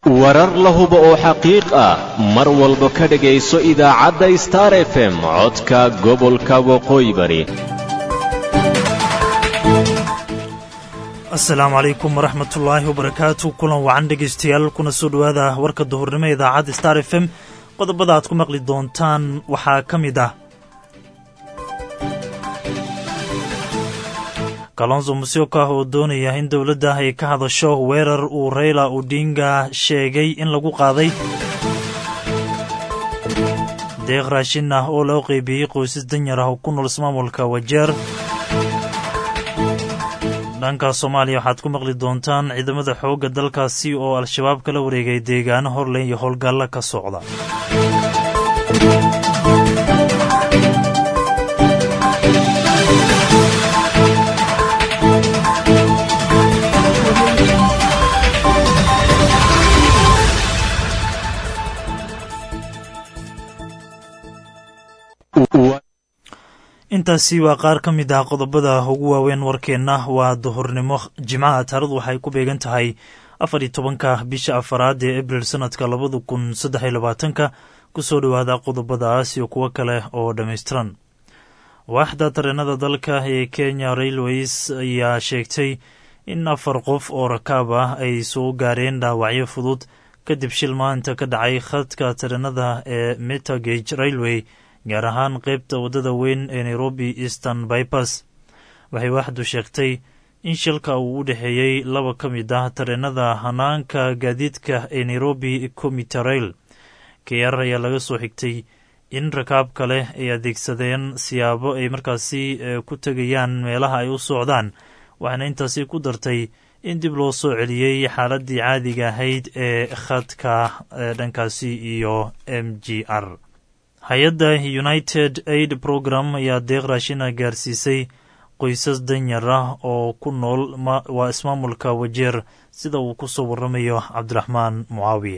warar la hubo oo xaqiiq ah mar walba ka dhegayso idaacadda star f m codka gobolka waqooyi bari asalaamu calaykum waraxmatullaahi wabarakaatu kulan wacan dhegaystayaal kuna soo dhowaada warka duhurnimo idaacadda star f m qodobada aad ku maqli doontaan waxaa ka mid ah kalonso musyoka oo doonaya in dowladda ay ka hadasho weerar uu reyla odinga sheegay in lagu qaaday deeq raashin ah oo loo qeybiyey qoysas danyar ah oo ku nool ismaamulka wajeer dhanka soomaaliya waxaad ku maqli doontaan ciidamada xoogga dalkaasi oo al-shabaab kala wareegay deegaano horley iyo howlgalla ka socda intaasi waa qaar ka mid ah qodobada ugu waaweyn warkeenna waa duhurnimo jimcaha taarikhdu waxay ku beegan tahay afar iyo tobanka bisha afaraad ee abril sanadka labada kun saddex iyo labaatanka kusoo dhowaada qodobadaas iyo kuwo kale oo dhammaystiran waaxda tareenada dalka ee kenya railways ayaa sheegtay in afar qof oo rakaab ah ay soo gaareen dhaawacyo fudud kadib shil maanta ka dhacay khadka tareenada ee metagage railway gaar ahaan qeybta waddada weyn ee nairobi eastern bybas waxay waaxdu sheegtay in shilka uu u dhexeeyey laba ka mid ah tareenada hanaanka gaadiidka ee nairobi commitarail keyar ayaa laga soo xigtay in rakaab kale ay adeegsadeen siyaabo ay markaasi ku tegayaan meelaha ay u socdaan waxaana intaasi ku dartay in dib loo soo celiyey xaaladii caadiga ahayd ee khadka dhankaasi iyo m g r hay-adda united aid program ayaa deeq raashina gaarsiisay qoysas danyar ah oo ku nool waa ismaamulka wajeer sida uu ku soo waramayo cabdiraxmaan mucaawiye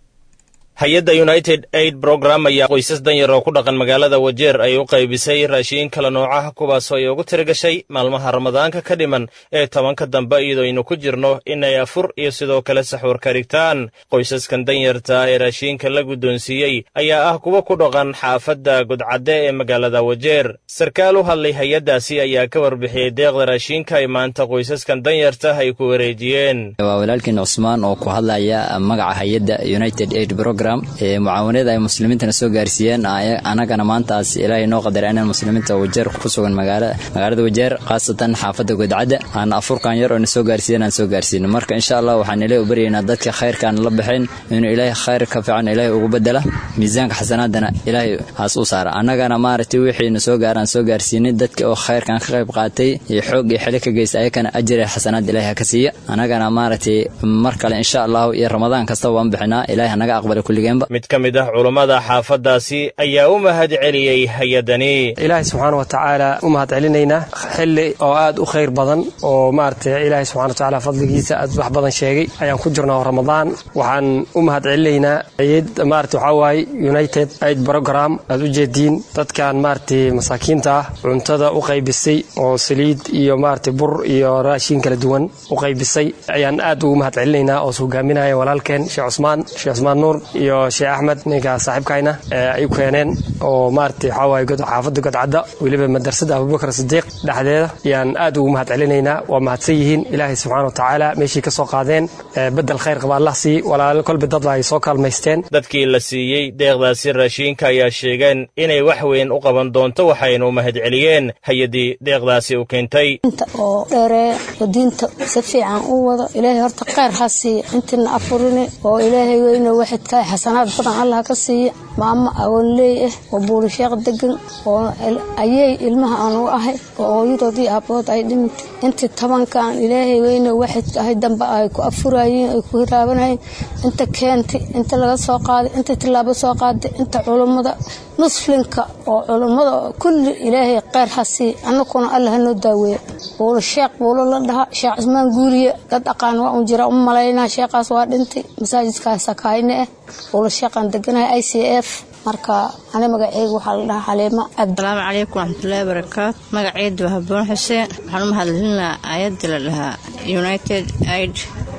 hay-adda united aid brogram ayaa qoysas danyar oo ku dhaqan magaalada wajeer ay u qaybisay raashiin kala noocaha kuwaasoo ay ugu tirigashay maalmaha ramadaanka ka dhiman ee tobanka dambe iyadoo aynu ku jirno inay afur iyo sidoo kale saxuur ka dhigtaan qoysaskan danyarta ee raashiinka la guddoonsiiyey ayaa ah kuwa ku dhaqan xaafadda godcadde ee magaalada wajeer sarkaal u hadlay hay-addaasi ayaa ka warbixiyey deeqda raashiinka ay maanta qoysaskan danyarta ay ku wareejiyeen waa walaalkiin cusmaan oo ku hadlaya magaca hay-adda united aid program mucaawanada ay muslimiintana soo gaarsiiyeen anagana maantaas ilaahay noo qadara inaan muslimiinta wajeer ku sugan magaalada wajeer khaasatan xaafadda godcadda aan afurkan yar oo na soo gaarsiiyen aan soo gaarsiino marka insha allah waxaan ilaahay u baryaynaa dadka khayrkaan la baxeen inuu ilaahay khayr ka fiican ilaahay ugu bedela miisaanka xasanaadana ilaahay haas u saara annagana maaragtay wixii na soo gaaraan soo gaarsiinay dadka oo khayrkan ka qayb qaatay iyo xoog iyo xili ka geysta ayakana ajir ee xasanaad ilaahay ha ka siiya annagana maaragtay mar kale insha allahu iyo ramadaan kastaba waan bixinaa ilaahay hanaga aqbala mid ka mid ah culummada xaafaddaasi ayaa u mahad celiyey hay-adani ilaahay subxaana wa tacaala u mahad celinaynaa xilli oo aad u khayr badan oo maaragtay ilaahay subxana wa tacaala fadligiisa aad wax badan sheegay ayaan ku jirnaa oo ramadaan waxaan u mahad celinaynaa ayad maarata waxaa waaye united aid program aad u jeediin dadkan maaragtay masaakiinta ah cuntada u qaybisay oo saliid iyo maaragtay bur iyo raashin kala duwan u qaybisay ayaan aad ugu mahad celinaynaa oo hogaaminaya walaalkeen sheekh cusmaan sheekh cusmaan nuur iyo sheekh axmed ninka saaxiibkayna ay u keeneen oo maaragtay waxaa waaye xaafadda godcadda weliba madrasada abubakar sidiiq dhexdeeda ayaan aad ugu mahad celinaynaa waa mahadsan yihiin ilaahay subxaana wa tacaala meeshii ka soo qaadeen bedel khayr qaba allah sii walaalo kolba dad ay soo kaalmaysteen dadkii la siiyey deeqdaasi raashiinka ayaa sheegeen inay wax weyn u qaban doonto waxaynu mahad celiyeen hay-addii deeqdaasi u keentay oo dheereeya oo diinta si fiican u wado ilaahay horta khayr ha siiya intina afurine oo ilaahay weyne waxidkaa xasanaad badan allah ka siiya maamo awoonleey ah oo buulisheeq degan oo ayey ilmaha aan u ahay oo hooyadoodii aabahood ay dhimintay intii tobankan ilaahay weyne waxidka ahay dambe ay ku afurayeen ay ku hiraabanayeen inta keentay inta laga soo qaaday inta tillaabo soo qaaday inta culummada muslimka oo culummada kulli ilaahay kheyr ha sii annakuna allah hanoo daaweeya buulo sheekh buulo la dhaha sheekh cismaan guuriye dad aqaan waa un jira u malaynaa sheekhaas waa dhintay masaajidkaas sakayne ah buulo sheekhaan deganahay i c f marka ani magaceyga waxaa la dhahaa xaliimo cabdi asalaamu calaykum waraxmatullaahi barakaatu magaceedu waa haboon xuseen waxaan u mahadcelinaa ayadda la dhahaa united aid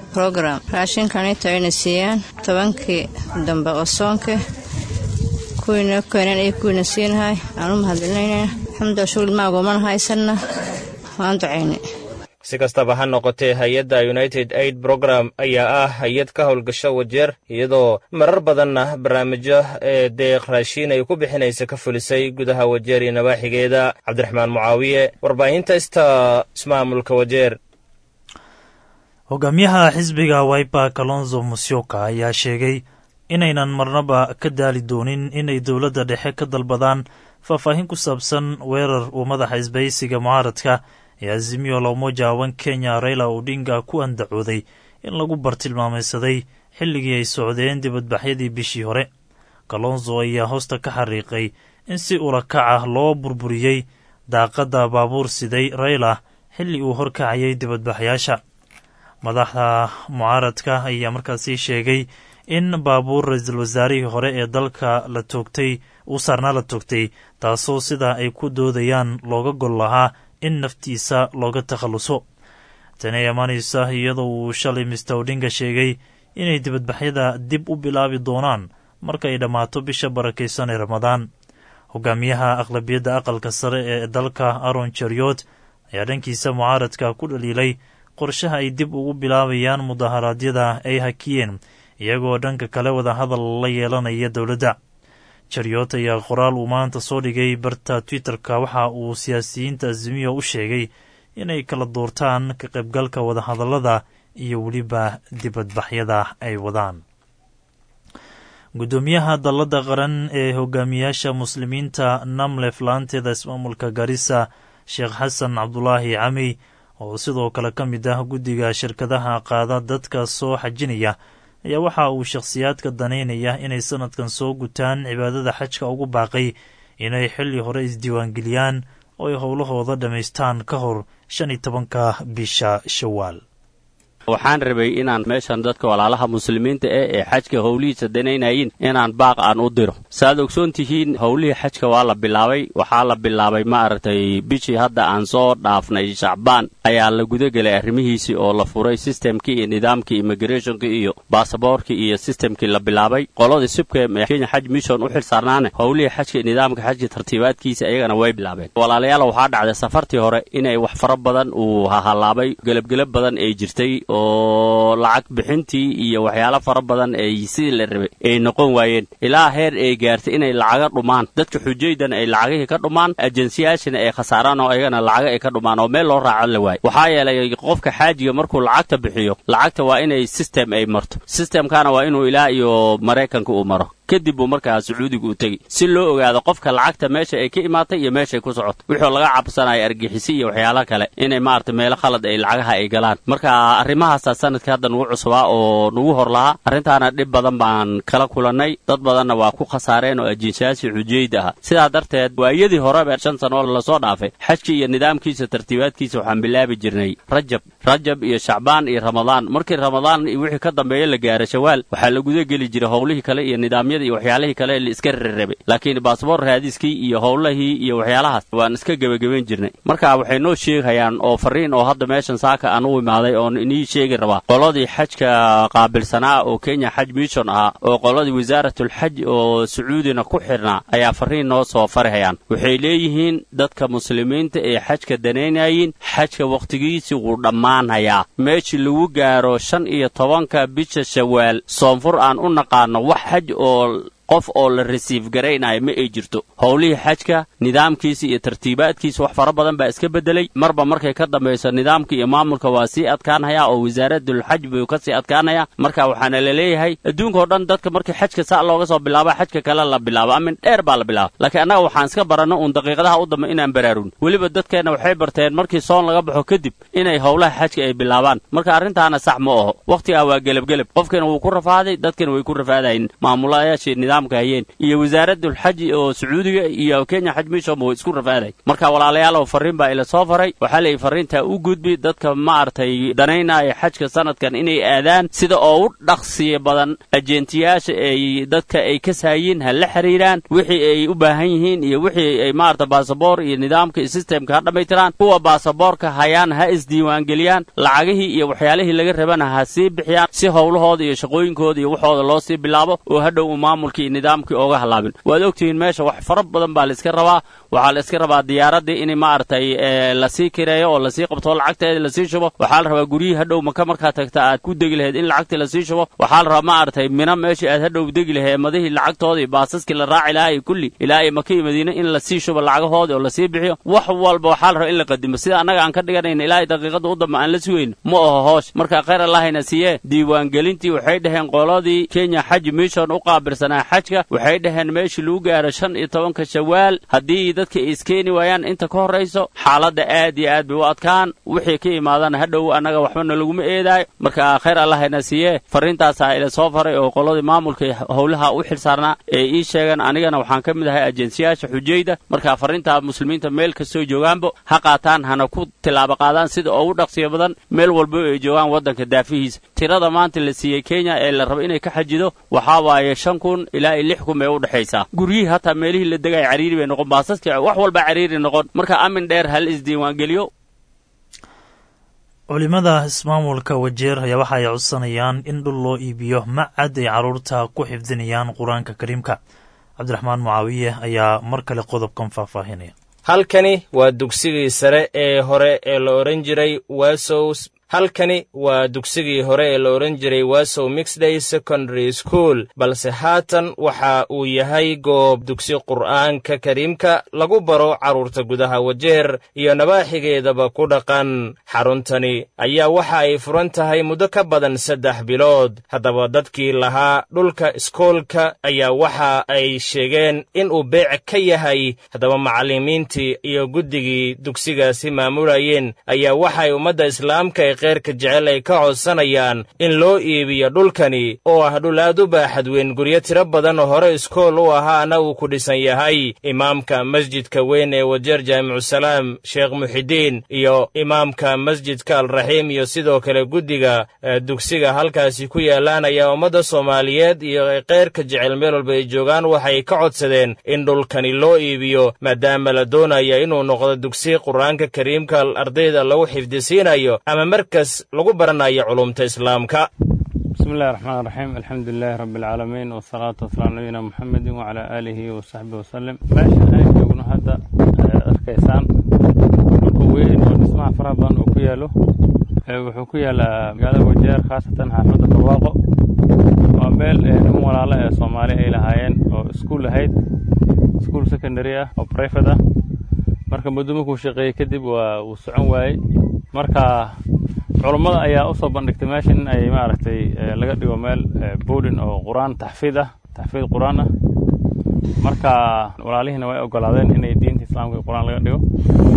program raashinkanita ayna siiyaan tobankii dambe oo soonka kuwiina keenan iyo kuwiina siinahay aan u mahadcelinayna alxamdulilah shugul maagumana haysanna waan ducaynay si kastaba ha noqotee hay-adda united aid program ayaa ah hay-ad ka howlgasho wajeer iyadoo marar badanna barnaamijyo ee deeq raashiin ay ku bixinaysa ka fulisay gudaha wajeer iyo nawaaxigeeda cabdiraxmaan mucaawiye warbaahinta ista ismaamulka wajeer hogaamiyaha xisbiga wiper kalonzo musyoka ayaa sheegay inaynan marnaba ka daali doonin inay dowladda dhexe ka dalbadaan faahfaahin ku saabsan weerar uu madaxa isbahaysiga mucaaradka ee azimiyo lomoja wan kenya raila odinga ku andacooday in lagu bartilmaamaysaday xilligii ay socdeen dibadbaxyadii bishii hore kalonzo ayaa hoosta ka xariiqay in si ulakac ah loo burburiyey daaqadda baabuur siday rayla xilli uu horkacayay dibadbaxyaasha madaxda mucaaradka ayaa markaasi sheegay in baabuur ra-iisul wasaarihii hore ee dalka la toogtay uu saarnaa la toogtay taasoo sida ay ku doodayaan looga gol lahaa in naftiisa looga takhalluso tani ay amaanaysa iyadoo uu shalay mister odinga sheegay inay dibadbaxyada dib u bilaabi doonaan marka ay dhammaato bisha barakaysan ee ramadaan hogaamiyaha aqlabiyadda aqalka sare ee dalka aron jeriot ayaa dhankiisa mucaaradka ku dhaliilay qorshaha ay dib ugu bilaabayaan mudaharaadyada ay hakiyeen iyagoo dhanka kale wada hadal la yeelanaya dowladda jeriot ayaa qoraal uu maanta soo dhigay barta twitterka waxa uu siyaasiyiinta azimiyo u sheegay inay kala doortaan ka qaybgalka wadahadallada iyo weliba dibadbaxyada ay wadaan guddoomiyaha dalladda qaran ee hogaamiyaasha muslimiinta namlef laanteeda ismaamulka garissa sheekh xasan cabdulaahi cami oo sidoo kale ka mid ah guddiga shirkadaha qaada dadka soo xajinaya ayaa waxa uu shakhsiyaadka danaynaya inay sanadkan soo gutaan cibaadada xajka ugu baaqay inay xilli hore isdiiwaangeliyaan oo ay howlahooda dhammaystaan ka hor shan iyo tobanka bisha shawaal waxaan rabay inaan meeshan dadka walaalaha muslimiinta eh ee xajka howlihiisa danaynayin inaan baaq aan u diro saaad ogsoon tihiin howlihii xajka waa la bilaabay waxaa la bilaabay ma aragtay bishii hadda aan soo dhaafnay shacbaan ayaa la gudagelay arrimihiisii oo la furay sistemkii iyo nidaamkii immigrathonka iyo baasaboorkii iyo sistemkii la bilaabay qoladii sibkem ee kenya xaj mission u xil saarnaane howlihii xajka iyo nidaamka xajka tartiibaadkiisa ayagana way bilaabeen walaalayaal waxaa dhacday safartii hore inay wax fara badan uu hahalaabay gelabgelab badan ay jirtay oo lacag bixintii iyo waxyaalo fara badan ay sidii la rabay ay noqon waayeen ilaa heer ay gaartay inay lacaga dhumaan dadka xujaydana ay lacagihii ka dhumaan ajensiyaashina ay khasaaraan oo ayagana lacaga ay ka dhumaan oo meel loo raaco la waayo waxaa yeelay qofka xaajiga markuu lacagta bixiyo lacagta waa inay sistem ay marto sistemkana waa inuu ilaa iyo maraykanka uu maro kadib buu markaa sacuudiga u tegi si loo ogaado qofka lacagta meesha ay ka imaatay iyo meeshaay ku socoto wuxuu laga cabsanaya argixisi iyo waxyaala kale inay maarata meelo khalad ay lacagaha ay galaan marka arrimahaasaa sanadka hadda nugu cusubaa oo nugu hor lahaa arrintaana dhib badan baan kala kulannay dad badanna waa ku khasaareen oo ajinshayaasi xujayda ah sidaa darteed waayadii horeba shan sanoo lasoo dhaafay xajkii iyo nidaamkiisa tartiibaadkiisa waxaan bilaabi jirnay rajab rajab iyo shacbaan iyo ramadaan markii ramadaan wixii ka dambeeya la gaara shawaal waxaa la guda geli jiray howlihii kale iyo nidaamyada iyo waxyaalihii kale la iska rarabay laakiin baasboor raadiskii iyo howlahii iyo waxyaalahaas waan iska gebagabayn jirnay marka waxay noo sheegayaan oo fariin oo hadda meeshan saaka aan u imaaday oon inii sheegi rabaa qoladii xajka qaabilsanaa oo kenya xaj mission ahaa oo qoladii wasaaratul-xaj oo sacuudina ku xidhnaa ayaa fariin noo soo farihayaan waxay leeyihiin dadka muslimiinta ee xajka danaynayin xajka wakhtigiisii wuu dhammaanayaa meeshii lagu gaaro shan iyo tobanka bisha shawaal soonfur aan u naqaano wax xaj oo qof oo la resiif garaynayo ma ay jirto howlihii xajka nidaamkiisa iyo tartiibaadkiisa wax fara badan baa iska beddelay marba markay ka dambayso nidaamka iyo maamulka waa sii adkaanhayaa oo wasaaradulxaj buu ka sii adkaanayaa marka waxaana la leeyahay adduunka oo dhan dadka markii xajka saa looga soo bilaaba xajka kale la bilaabo amin dheer baa la bilaaba laakiin annaga waxaan iska baranno uun daqiiqadaha u dambe inaan baraarun weliba dadkeenna waxay barteen markii soon laga baxo kadib inay howlaha xajka ay bilaabaan marka arrintaana sax ma aho wakhtigaa waa gelabgelab qofkiina wuu ku rafaaday dadkina way ku rafaadayin maamulayaashii nidaam nidaamka hayeen iyo wasaaradulxaji oo sacuudiga iyo kenya xaj mission way isku rafaaday marka walaalayaalow farriin baa ila soo faray waxaa leeyahy farriintaa u gudbi dadka maaragtay danaynaya xajka sanadkan inay aadaan sida oo u dhaqsiya badan ajeentiyaasha ay dadka ay ka saayiin ha la xiriiraan wixii ay u baahan yihiin iyo wixii ay maarata baasaboor iyo nidaamka iyo sistemka ha dhammaytiraan kuwa baasaboorka hayaan ha isdiiwaangeliyaan lacagihii iyo waxyaalihii laga rabana ha sii bixiyaan si howlahooda iyo shaqooyinkooda iyo waxooda loo sii bilaabo oo hadhow uu maamulkii iyo nidaamkii ooga halaabin waad ogtihiin meesha wax fara badan baa la iska rabaa waxaa la iska rabaa diyaaraddii in maaragtay lasii kireeyo oo lasii qabto lacagteeda lasii shubo waxaa la rabaa guryihii hadhow maka markaa tagta aad ku degi lahayd in lacagtii lasii shubo waxaa la rabaa maaragtay mina meeshii aad hadhow degi lahayd madihii lacagtoodii baasaskii la raaci lahaa iyo kulli ilaa ay maka iyo madiine in lasii shubo lacagahoodii oo lasii bixiyo wax walba waxaa la rabaa in la qadimo sida annaga aan ka dhiganayna ilaa daqiiqadda u dambe aan la sugayno ma oho hoosh marka khayr allahayna siiyee diiwaangelintii waxay dhaheen qoladii kenya xaji mission u qaabilsanaa xajka waxay dhaheen meeshii lagu gaaro shan iyo tobanka shawaal haddii dadka ay iskeeni waayaan inta ka horrayso xaaladda aad iyo aad bay u adkaan wixii ka imaadana hadhow annaga waxbana laguma eedaayo marka khayr allahayna siiyee farriintaasaa ila soo faray oo qoladii maamulka howlaha u xilsaarnaa ee ii sheegeen anigana waxaan ka mid ahay ajensiyaasha xujayda marka farriintaa muslimiinta meel kastoo joogaanba ha qaataan hana ku tilaabo qaadaan sida ugu dhaqsiya badan meel walba ay joogaan waddanka daafihiisa tirada maanta la siiyey kenya ee la rabo inay ka xajido waxaa waaye shan kun ilaa iyo lix kun bay u dhexaysaa guryihii hataa meelihii la degay cariiri bay noqon baasaskii wax walba cariiri noqon marka amin dheer hal isdiiwaangeliyo culimada ismaamulka wajeer ayaa waxa ay codsanayaan in dhul loo iibiyo macad ay carruurta ku xifdinayaan qur-aanka kariimka cabdiraxmaan mucaawiye ayaa mar kale qodobkan faahfaahinaya halkani waa dugsigii sare ee hore ee la odhan jiray wasows halkani waa dugsigii hore ee la odhan jiray wasow mixday secondary school balse haatan waxa uu yahay goob dugsi qur'aanka kariimka lagu baro carruurta gudaha wajeer iyo nabaaxigeedaba ku dhaqan xaruntani ayaa waxa ay furan tahay muddo ka badan saddex bilood haddaba dadkii lahaa dhulka iskoolka ayaa waxa ay sheegeen in uu beec ka yahay haddaba macallimiintii iyo guddigii dugsigaasi maamulayeen ayaa waxaay ummadda islaamka ee kheyrka jecel ay ka codsanayaan in loo iibiyo dhulkani oo ah dhul aad u baaxad weyn guryo tiro badan oo hore iskool u ahaana uu ku dhisan yahay imaamka masjidka weyn ee wajeer jaamicussalaam sheekh muxidiin iyo imaamka masjidka alraxiim iyo sidoo kale guddiga dugsiga halkaasi ku yaallaan ayaa ummadda soomaaliyeed iyo kheyrka jecel meel walba ay joogaan waxay ka codsadeen in dhulkani loo iibiyo maadaama la doonaya inuu noqdo dugsi qur-aanka kariimka ardayda lagu xifdisiinayo ama markas lagu baranayo culumta islaamka bismi illahi raxmaan raxiim alxamdu lilaahi rabbi alcaalamiin wasalaatu wasalaamu nabiyina muxamedin wacalaa aalihi wasaxbihi wasalem meesha aan joogno hadda arkaysaan dhulka weyn oo dhismaha faraha badan oo ku yaalo wuxuu ku yaalaa magaalada wajeer khaasatan xaafadda barwaaqo waa meel niman walaalo ee soomaali ay lahaayeen oo iskuul ahayd iskuul secondary ah oo brifate ah marka muddo markuu shaqeeyey kadib waa uu socon waayey marka culummada ayaa u soo bandhigtay meesha in ay maaragtay laga dhigo meel boodin oo qur-aan taxfiid ah taxfiid qur-aan ah marka walaalihiina way ogolaadeen inay diinta islaamka iyo qur-aan laga dhigo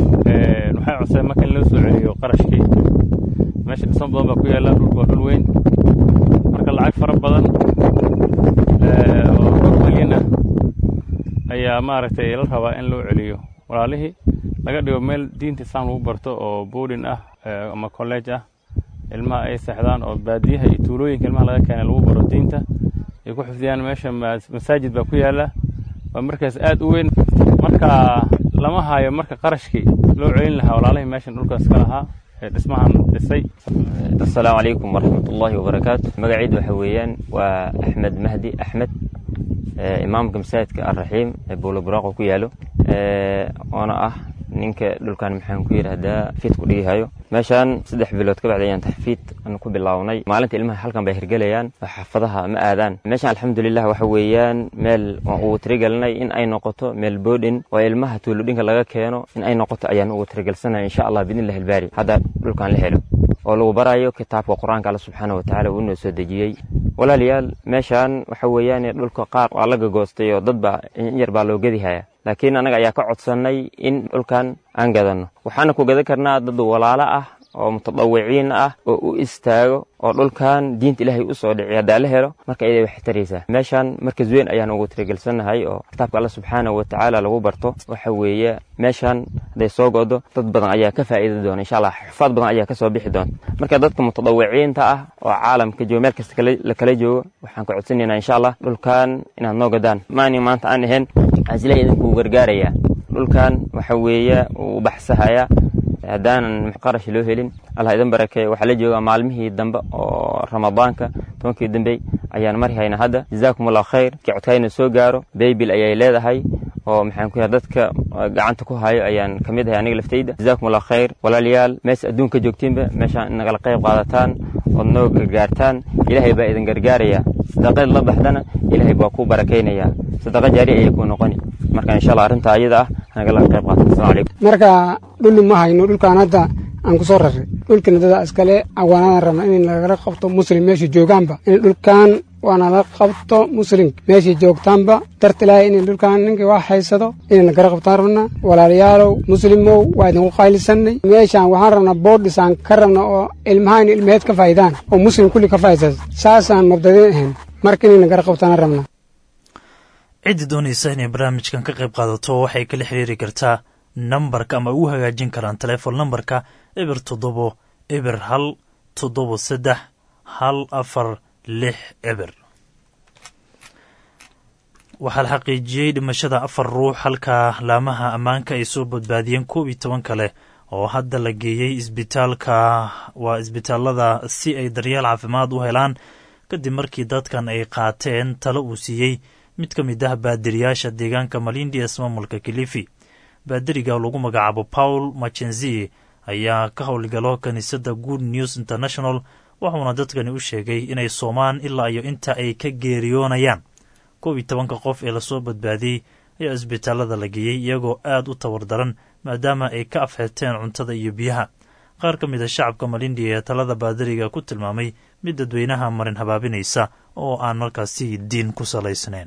waxay codsadeen marka in loo soo celiyo qarashkii meesha dhismo badan baa ku yaalla dhulka waa dhul weyn marka lacag fara badan oo dhowr milyan ah ayaa maaragtay la rabaa in loo celiyo walaalihii laga dhigo meel diinta islaam lagu barto oo boodin ah ama college ah ilmaha ay seexdaan oo baadiyaha iyo tuulooyinka ilmaha laga keenay lagu baro diinta ay ku xifdiyaan meesha masaajid baa ku yaalla waa markaas aad u weyn marka lama hayo marka qarashkii loo celin lahaa walaalihii meeshan dhulkaas ka lahaa ee dhismahan dhisay assalaamu calaykum waraxmatullaahi wabarakaatu magaciid waxa weeyaan waa axmed mahdi axmed imaamka masaajidka alraxiim ee buuloburaaqa ku yaalo oona ah ninka dhulkan maxaan ku yidhaahdaa fiid ku dhigihayo meeshaan saddex bilood ka bacdi ayaan taxfiid aan ku bilownay maalinta ilmaha halkan bay hirgelayaan oo xaafadaha ma aadaan meeshaan alxamdulilah waxa weeyaan meel waan ugu tirigelinay in ay noqoto meel boodhin oo ilmaha tuulodhinka laga keeno in ay noqoto ayaan ugu tirigelsanay insha allah biidnillahi albaari hadda dhulkan la helo oo lagu barayo kitaabka qur-aanka alla subxaana watacaala uu inoo soo dejiyey walaalayaal meeshaan waxa weeyaan dhulka qaar waa laga goostay oo dad baa in yar baa loo gedihaya laakiin annaga ayaa ka codsannay in dhulkan aan gadanno waxaana ku gadan karnaa dad walaalo ah oo mutadawiciin ah oo u istaago oo dhulkan diinta ilaahay u soo dhiciy haddaa la helo marka iyada waxay taraysaa meeshan markas weyn ayaan ugu tirigelsannahay oo kitaabka alla subxaanahu watacaala lagu barto waxa weeye meeshan hadday soo go'do dad badan ayaa ka faa'iidi doona insha allah xufaad badan ayaa ka soo bixi doonta marka dadka mutadawiciinta ah oo caalamka jooga meel kasta la kala joogo waxaan ka codsanaynaa insha allah dhulkan inaad noo gadaan maani maanta aan ahayn waxaan ilahay idinkuu gargaarayaa dhulkan waxa weeye uu baxsahaya haddaanan qarash loo helin allah idin barakeeye waxaa la joogaa maalmihii dambe oo ramadaanka tobankii dambey ayaan mari hayna hadda jazaakum allah khayr kii codkayna soo gaaro baybil ayay leedahay oo maxaan ku yahay dadka gacanta ku hayo ayaan ka mid ahay aniga laftayda jazaakum allah khayr walaalayaal mees adduunka joogtiinba meeshaan nagala qayb qaadataan ood noo gargaartaan ilaahay baa idin gargaaraya sadaqad la baxdana ilaahay baa kuu barakaynayaa sadaqa jaari ayay kuu noqoni marka insha allah arrinta ayada ah nagala qayb qaata asalamu calaykum marka dhulli ma hayno dhulkaan hadda aan ku soo raray dhulkina dada iskale awaanadan rabna in nagala qabto muslim meesha joogaanba in dhulkan waana la qabto muslim meeshay joogtaanba darta ilaahay in dhulkan ninkii wax haysado inay nagala qabtaan rabna walaalayaalow muslimow waa idinku qaylisanay meeshaan waxaan rabnaa boodhisaan ka rabna oo ilmahaan ilmaheed ka faa'idaan oo muslim kulli ka faa'idaas saasaan mabdadin ahayn marka inay nagala qabtaan rabna ciddii doonaysa inay barnaamijkan ka qayb qaadato waxay kala xiriiri kartaa nambarka ama ugu hagaajin karaan telefoon nambarka eber toddobo eber hal toddobo saddex hal afar lix eber waxaa la xaqiijiyey dhimashada afar ruux halka laamaha ammaanka ay soo badbaadiyeen koob iyo toban kale oo hadda la geeyey isbitaalka waa isbitaalada si ay daryeel caafimaad u helaan kadib markii dadkan ay qaateen talo uu siiyey mid ka mid ah baadiriyaasha deegaanka malindias maamulka kilifi baadiriga lagu magacaabo paul machenzi ayaa ka howlgalo kiniisadda good news international wuxuuna dadkani u sheegay inay soomaan ilaa iyo inta ay ka geeriyoonayaan koob iyo tobanka qof ee lasoo badbaadiyey ayaa isbitaalada la geeyey iyagoo aad u tawar daran maadaama ay ka afxirteen cuntada iyo biyaha qaar ka mid a shacabka malindi ee talada baadiriga ku tilmaamay mid dadweynaha marin habaabinaysa oo aan markaasi diin ku salaysnayn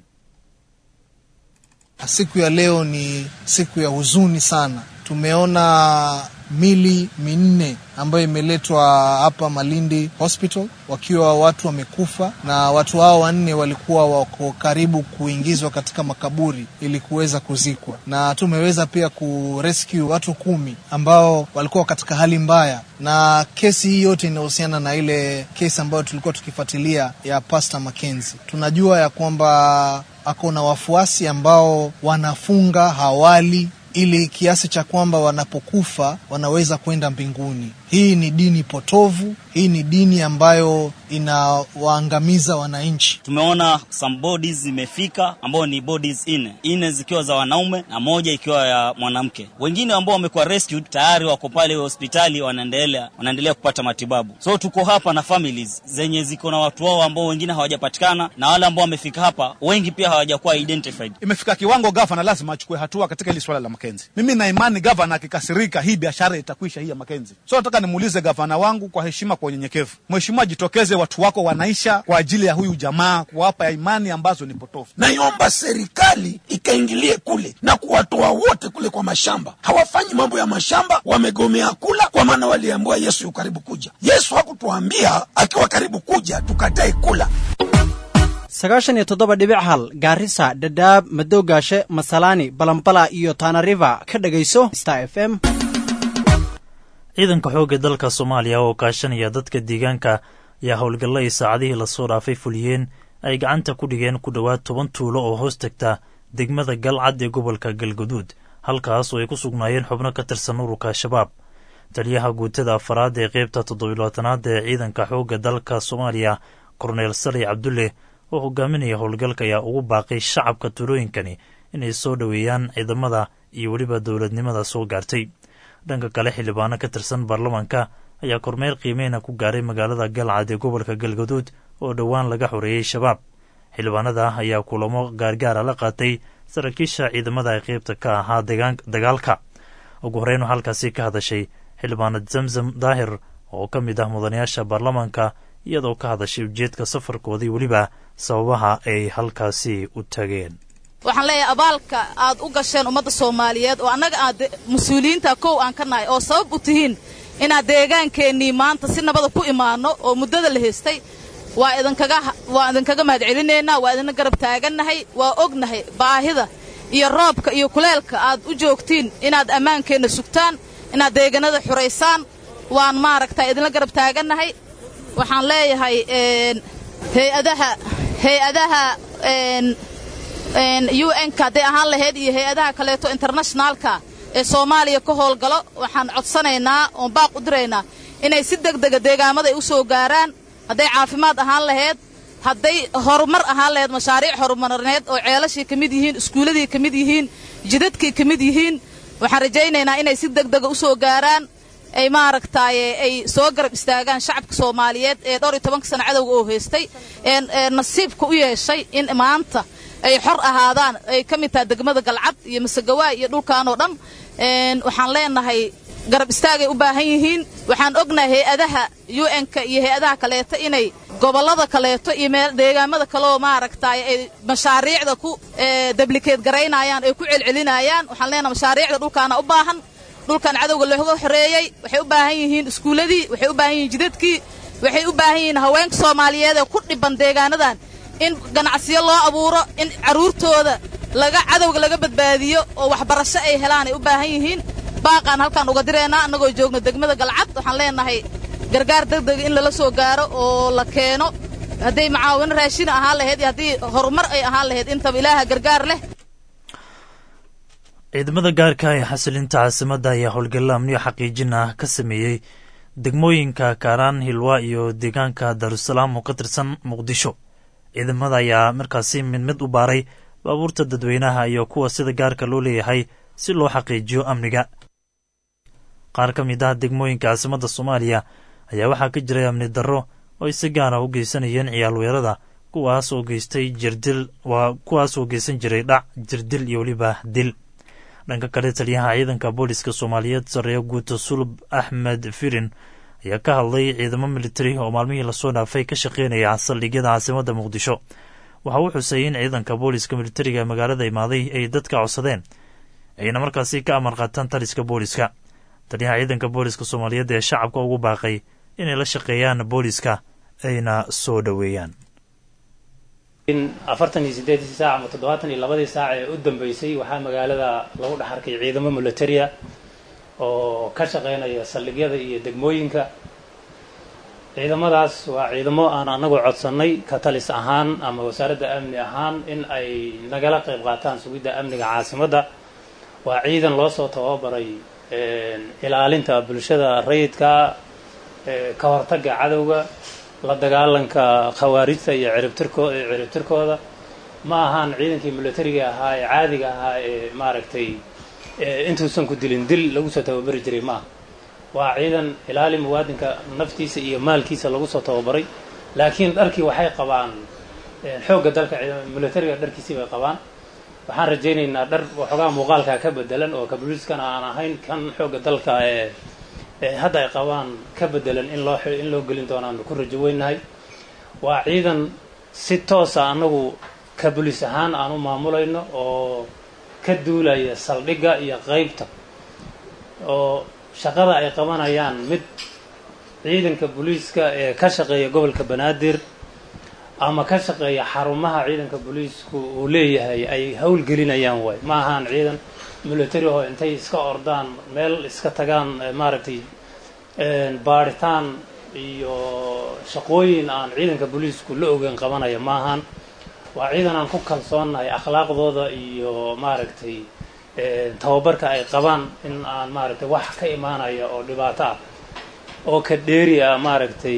Siku ya leo ni siku ya huzuni sana. Tumeona mili minne ambayo imeletwa hapa Malindi Hospital wakiwa watu wamekufa, na watu hao wanne walikuwa wako karibu kuingizwa katika makaburi ili kuweza kuzikwa, na tumeweza pia kurescue watu kumi ambao walikuwa katika hali mbaya, na kesi hii yote inahusiana na ile kesi ambayo tulikuwa tukifuatilia ya Pastor Mackenzie. Tunajua ya kwamba ako na wafuasi ambao wanafunga hawali ili kiasi cha kwamba wanapokufa wanaweza kwenda mbinguni. Hii ni dini potovu, hii ni dini ambayo inawaangamiza wananchi. Tumeona some bodies zimefika ambao ni bodies nne, nne zikiwa za wanaume na moja ikiwa ya mwanamke. Wengine ambao wamekuwa rescued tayari wako pale hospitali wanaendelea wanaendelea kupata matibabu. So tuko hapa na families zenye ziko na watu wao ambao wengine hawajapatikana na wale ambao wamefika hapa wengi pia hawajakuwa identified. Imefika kiwango gavana lazima achukue hatua katika hili swala la Makenzi. Mimi na imani gavana akikasirika, hii biashara itakwisha, hii ya Makenzi. So nataka nimuulize gavana wangu kwa heshima, kwa unyenyekevu, mheshimiwa, jitokeze, watu wako wanaisha kwa ajili ya huyu jamaa, kuwapa imani ambazo ni potofu. Naiomba serikali ikaingilie kule na kuwatoa wote kule kwa mashamba. Hawafanyi mambo ya mashamba, wamegomea kula, kwa maana waliambiwa Yesu yu karibu kuja. Yesu hakutuambia akiwa karibu kuja tukatae kula. sagaashan iyo toddoba dhibic hal gaarisa dhadhaab madowgaashe masalaani balambala iyo tanariva ka dhegayso star f m ciidanka xoogga dalka soomaaliya oo kaashanaya dadka deegaanka ayaa howlgalla ay saacadihii lasoo dhaafay fuliyeen ay gacanta ku dhigeen ku dhowaad toban tuulo oo hoos tagta degmada galcad ee gobolka galguduud halkaas oo ay ku sugnaayeen xubno ka tirsan ururka al-shabaab taliyaha guutada afaraad ee qeybta toddobilaatanaad ee ciidanka xoogga dalka soomaaliya korneel sali cabdulle oo hogaaminaya howlgalka ayaa ugu baaqay shacabka tuulooyinkani inay soo dhoweeyaan ciidamada iyo weliba dowladnimada soo gaartay dhanka kale xildhibaano ka tirsan baarlamaanka ayaa kormeer qiimeyna ku gaaray magaalada galcad ee gobolka galgaduud oo dhowaan laga xoreeyey shabaab xildhibaanada ayaa kulamo gaargaara la qaatay saraakiisha ciidamada ee qeybta ka ahaa dagaalka ugu horreyn oo halkaasi ka hadashay xildhibaanad zamzam daahir oo ka mid ah mudanayaasha baarlamaanka iyadoo ka hadashay ujeedka safarkoodii weliba sababaha ay halkaasi u tageen waxaan leeyahay abaalka aad u gasheen ummadda soomaaliyeed oo annaga aad mas-uuliyiinta kow aan ka nahay oo sabab u tihiin inaad deegaankeenii maanta si nabada ku imaanno oo muddada la haystay waa idinkaga waa idinkaga mahadcelinaynaa waa idinna garab taagannahay waa ognahay baahida iyo roobka iyo kuleelka aad u joogtiin inaad ammaankeenna sugtaan inaad deegaanada xuraysaan waan maaragtay idinla garab taagannahay waxaan leeyahay hay-adaha hay-adaha u n-ka hadday ahaan lahayd iyo hay-adaha kaleeto internationaalka ee soomaaliya ka howlgalo waxaan codsanaynaa oon baaq u diraynaa inay si degdega deegaamada ay u soo gaaraan hadday caafimaad ahaan lahayd hadday horumar ahaan lahayd mashaariic horumarineed oo ceelashii ka mid yihiin iskuulladii ka mid yihiin jidadkii ka mid yihiin waxaan rajaynaynaa inay si degdega u soo gaaraan ay maaragtaaye ay soo garab istaagaan shacabka soomaaliyeed ee dhowr iyo tobanka sana cadowga oo haystay ee nasiibka u yeeshay in maanta ay xor ahaadaan ay ka mid tahay degmada galcad iyo masagawaay iyo dhulkan oo dhan waxaan leenahay garab istaagay u baahan yihiin waxaan ognahay hay-adaha u n-ka iyo hay-adaha kaleeto inay gobollada kaleeto iyo meel deegaamada kaleoo maaragtaaye ay mashaariicda ku dablikeed garaynayaan ay ku celcelinayaan waxaan leenahay mashaariicda dhulkaana u baahan dhulkan cadowga looga xoreeyey waxay u baahan yihiin iskuulladii waxay u baahan yihiin jidadkii waxay u baahan yihiin haweenka soomaaliyeed ee ku dhiban deegaanadan in ganacsiyo loo abuuro in carruurtooda laga cadowga laga badbaadiyo oo waxbarasho ay helaan ay u baahan yihiin baaqaan halkaan uga diraynaa annagoo joogno degmada galcad waxaan leenahay gargaar degdega in lala soo gaaro oo la keeno hadday macaawino raashina ahaan lahayd iyo haddii horumar ay ahaan lahayd intaba ilaaha gargaar leh ciidamada gaarka ee xasilinta caasimadda ayaa howlgalla amniyo xaqiijin ah ka sameeyey degmooyinka kaaraan hilwa iyo deegaanka daarusalaam oo ka tirsan muqdisho ciidamada ayaa markaasi mid mid u baaray baabuurta dadweynaha iyo kuwa sida gaarka loo leeyahay si loo xaqiijiyo amniga qaar ka mid ah degmooyinka caasimadda soomaaliya ayaa waxaa ka jiray amni darro oo ay si gaara u geysanayeen ciyaal weerada kuwaas oo geystay jirdil waa kuwaas oo geysan jiray dhac jirdil iyo weliba dil dhanka kale taliyaha ciidanka booliska soomaaliyeed sareeyo guuta sulub axmed firin ayaa ka hadlay ciidamo militari oo maalmihii lasoo dhaafay ka shaqeynaya saldhigyada caasimadda muqdisho waxa uu xusay in ciidanka booliska militariga ee magaalada imaaday ay dadka codsadeen ayna markaasi ka amar qaataan taliska booliska taliyaha ciidanka booliska soomaaliyeed ee shacabka ugu baaqay inay la shaqeeyaan booliska ayna soo dhoweeyaan in afartan iyo siddeedii saac ama toddobaatan iyo labadii saac ee u dambeysay waxaa magaalada lagu dhex arkay ciidamo militaria oo ka shaqeynaya saldhigyada iyo degmooyinka ciidamadaas waa ciidamo aan anagu codsannay ka talis ahaan ama wasaaradda amni ahaan in ay nagala qayb qaataan sugidda amniga caasimadda waa ciidan loo soo tababaray ilaalinta bulshada rayidka ka hortagga cadowga la dagaalanka khawaarijta iyo ciribtirko ciribtirkooda ma ahaan ciidankii militariga ahaa ee caadiga ahaa ee maaragtay intuusan ku dilin dil lagu soo tababari jiray ma aha waa ciidan ilaali muwaadinka naftiisa iyo maalkiisa lagu soo tababaray laakiin dharkii waxay qabaan xoogga dalka militariga dharkiisii bay qabaan waxaan rajaynaynaa dhar waxoogaa muuqaalkaa ka bedelan oo kabuliiskana aan ahayn kan xoogga dalka ee hadda ay qabaan ka bedelan in loo in loo gelin doonaanu ku rajo weynahay waa ciidan si toosa annagu kabuliis ahaan aan u maamulayno oo ka duulaya saldhigga iyo qeybta oo shaqada ay qabanayaan mid ciidanka booliiska ee ka shaqeeya gobolka banaadir ama ka shaqeeya xarumaha ciidanka booliisku uu leeyahay ay howlgelinayaan waay ma ahaan ciidan military oo intay iska ordaan meel iska tagaan maaragtay baadhitaan iyo shaqooyin aan ciidanka booliisku la ogeyn qabanaya ma ahaan waa ciidan aan ku kalsoonnahay akhlaaqdooda iyo maaragtay tababarka ay qabaan in aan maaragtay wax ka imaanaya oo dhibaato ah oo ka dheeri ah maaragtay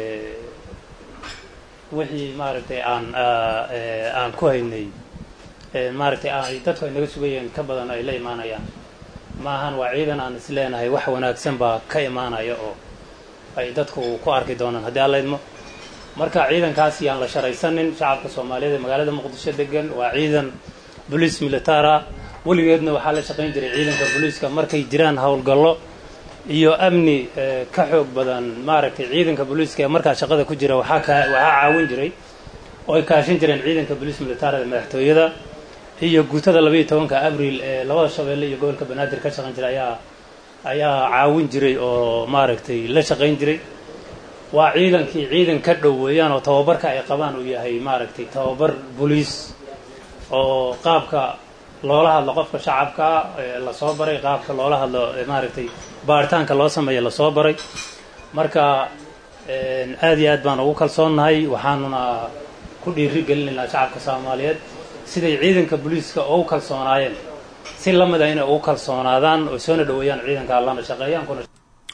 wixii maaragtay aan aan ku haynay maaragtay ay dadku ay naga sugayeen ka badan ay la imaanayaan maahan waa ciidan aan is leenahay wax wanaagsan baa ka imaanaya oo ay dadku ku arki doonaan haddii alla idmo marka ciidankaas yaan la sharaysanin shacabka soomaaliyeed ee magaalada muqdisho degan waa ciidan boliis militara weligeedna waxaa la shaqayn jiray ciidanka booliiska markay jiraan howlgallo iyo amni ka xoog badan maaragtay ciidanka booliiska ee markaa shaqada ku jira waxaa ka waxaa caawin jiray oo ay kaashin jireen ciidanka boliis militarada madaxtooyada iyo guutada labaiyo tobanka abril ee labada shabeelle iyo gobolka banaadir ka shaqayn jiray ayaa ayaa caawin jiray oo maaragtay la shaqayn jiray waa ciidankii ciidan ka dhow weeyaan oo tababarka ay qabaan uu yahay maaragtay tababar boliis oo qaabka loola hadlo qofka shacabkaa lasoo baray qaabka loola hadlo maaragtay baaritaanka loo sameeya lasoo baray marka aad iyo aad baan ugu kalsoonnahay waxaanuna ku dhiiri gelinaynaa shacabka soomaaliyeed siday ciidanka booliiska ugu kalsoonaayeen si la mida inay ugu kalsoonaadaan oo soona dhoweeyaan ciidanka allana shaqeeyaan kuna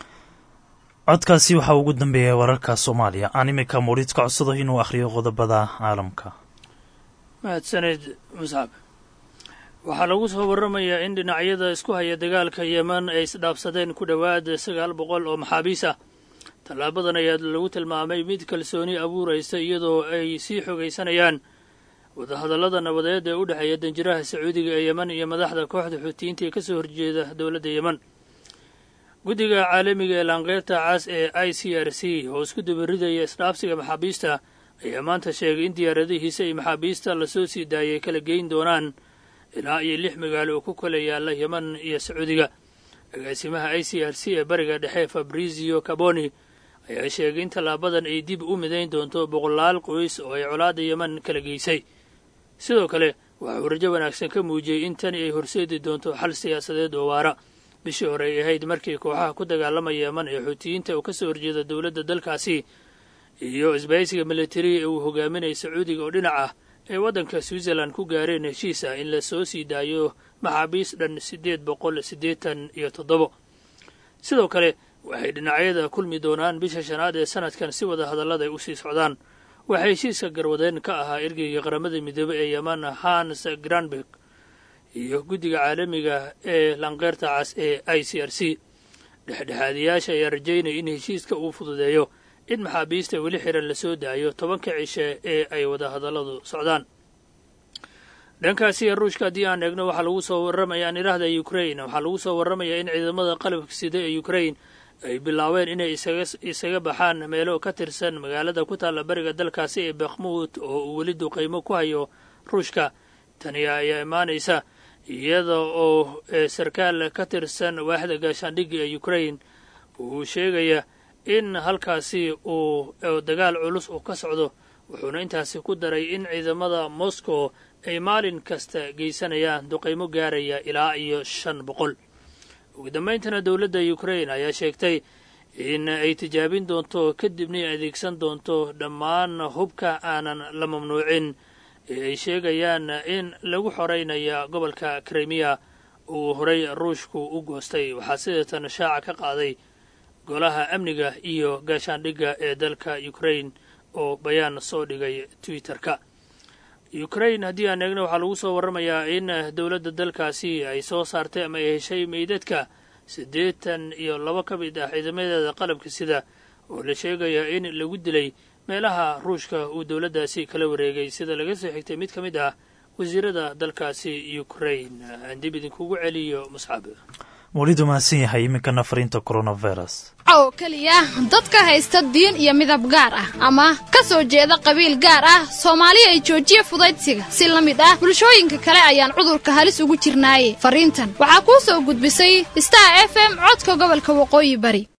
codkaasi waxaa ugu dambeeya wararka soomaaliya aan iminka muuriid ka codsado inuu akhriyo qodobada caalamka mahadsaned muscab waxaa lagu soo warramayaa in dhinacyada isku haya dagaalka yeman ay isdhaafsadeen ku dhowaad sagaal boqol oo maxaabiis ah tallaabadan ayaa lagu tilmaamay mid kalsooni abuuraysa iyadoo ay sii xogaysanayaan wadahadallada nabadeed ee u dhexeeya danjiraha sacuudiga ee yeman iyo madaxda kooxda xuutiyiinta ee ka soo horjeeda dowladda yeman guddiga caalamiga ee laanqeyrta cas ee i c r c oo isku dabaridaya isdhaafsiga maxaabiista ayaa maanta sheegay in diyaaradihiisa ay maxaabiista lasoo sii daayay kala geyn doonaan ilaa iyo lix magaalo oo ku kala yaalla yeman iyo sacuudiga agaasimaha i c r c ee bariga dhexe fabrizio caboni ayaa sheegay in tallaabadan ay dib u midayn doonto boqolaal qoys oo ay colaadda yeman kala geysay sidoo kale waxa uu rajo wanaagsan ka muujiyey in tani ay horseedi doonto xal siyaasadeed oo waara bishii hore ay ahayd markii kooxaha ku dagaalamaya yeman ee xuutiyiinta uu ka soo horjeeda dowladda dalkaasi iyo isbahaysiga militari ee uu hogaaminaya sacuudiga oo dhinac ah ay waddanka switzerland ku gaareen heshiis ah in la soo sii daayo maxaabiis dhan siddeed boqol siddeetan iyo toddobo sidoo kale waxay dhinacyada kulmi doonaan bisha shanaad ee sanadkan si wada hadallada ay u sii socdaan waxaa heshiiska garwadeen ka ahaa ergeyga qaramada midoobey ee yeman hans granberg iyo guddiga caalamiga ee lanqeyrta cas ee i c r c dhexdhexaadiyaasha ayaa rajaynaya in heshiiska uu fududeeyo in maxaabiista weli xiran lasoo daayo tobanka cishe ee ay wada hadalladu socdaan dhankaasi ruushka haddii aan eegno waxaa lagu soo warramaya nidhaahda ukrain waxaa lagu soo warramayaa in ciidamada qalabka sida ee ukrain ay bilaabeen inay isaga baxaan meelo ka tirsan magaalada ku taalla bariga dalkaasi ee bakhmuud oo uu weli duqaymo ku hayo ruushka tani ayaa imaanaysa iyada oo sarkaal ka tirsan waaxda gaashaandhigga ee ukrain uu sheegaya in halkaasi uu dagaal culus uu ka socdo wuxuuna intaasi ku daray in ciidamada moscow ay maalin kasta geysanayaan duqaymo gaaraya ilaa iyo shan boqol ugu dambayntana dowladda ukrain ayaa sheegtay in ay tijaabin doonto kadibna ay adeegsan doonto dhammaan hubka aanan la mamnuucin ee ay sheegayaan in lagu xoreynaya gobolka krimiya uu horay ruushku u goostay waxaa sideetan shaaca ka qaaday golaha amniga iyo gaashaandhigga ee dalka ukrain oo bayaan soo dhigay twitter-ka ukrain haddii aan eegno waxaa lagu soo warramayaa in dowladda dalkaasi ay soo saartay ama ay heshay meydadka siddeetan iyo laba ka mid ah ciidamadeeda qalabka sida oo la sheegayaa in lagu dilay meelaha ruushka uu dowladdaasi kala wareegay sida laga soo xigtay mid ka mid ah wasiirada dalkaasi ukrain aan dib idinkugu celiyo muscab welidu mahadsan yahay iminkana fariinta coronavirus oo keliya dadka haysta diin iyo midab gaar ah ama ka soo jeeda qabiil gaar ah soomaali ay joojiya fudaydsiga si la mid ah bulshooyinka kale ayaan cudurka halis ugu jirnaaye fariintan waxaa kuu soo gudbisay star f m codka gobolka waqooyi bari